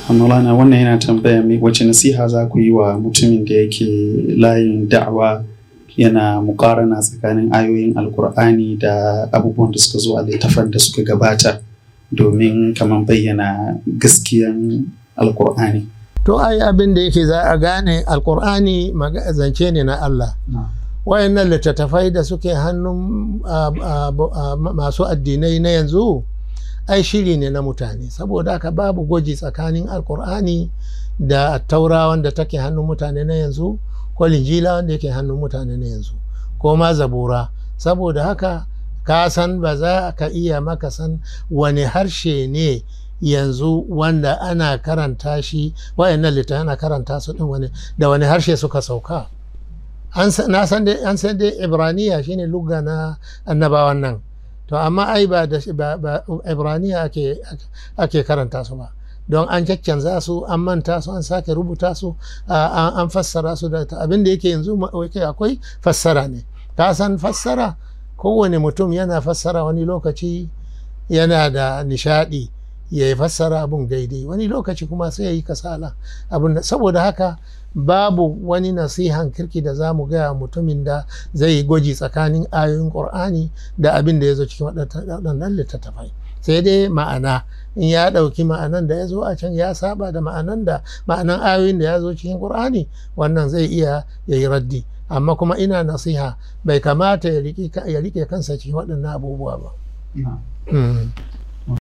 Maulana wannan yana tambaya mai wace nasiha za ku yi wa mutumin da yake layin da'awa yana mukarana tsakanin ayoyin alkur'ani da abubuwan da suka zo a littafan da suka gabata domin kamar bayyana gaskiyan alkur'ani. to ai abin da yake za a gane alkur'ani maga- zance ne na Allah wayannan littattafai da suke hannun ah, ah, ah, masu addinai na yanzu ai shiri ne na mutane saboda haka babu gwaji tsakanin alkur'ani da taura wanda take hannun mutane na yanzu ko linjila wanda yake hannun mutane na yanzu ko ma zabura saboda haka ka san ba za ka iya maka san wani harshe ne yanzu wanda ana karanta shi wayannan littattafai ana karanta su din wani da wani harshe suka sauka an sa- na san dai an san dai ibraniya shine lugha na annabawan nan to amma ai ba da ba, ba ibraniya ake ake karanta su ba don an caccanza su an manta su an sake rubuta su a- an an fassara su da abin da yake yanzu ma- yake akwai fassara ne ka san fassara kowane mutum yana fassara wani lokaci yana da nishadi ya yi fassara abun daidai wani lokaci kuma sai ya yi kasala abun da- saboda haka babu wani nasihan kirki da za mu gaya mutumin da zai yi gwaji tsakanin ayoyin ƙur'ani da abin da ya zo cikin waɗannan littattafai sai dai ma'ana in ya ɗauki ma'anan da ya zo a can ya saba da ma'anan da ma'anan ayoyin da ya zo cikin ƙur'ani wannan zai iya ya yi raddi amma kuma ina nasiha bai kamata ya riƙe kansa cikin waɗannan abubuwa ba. Mm.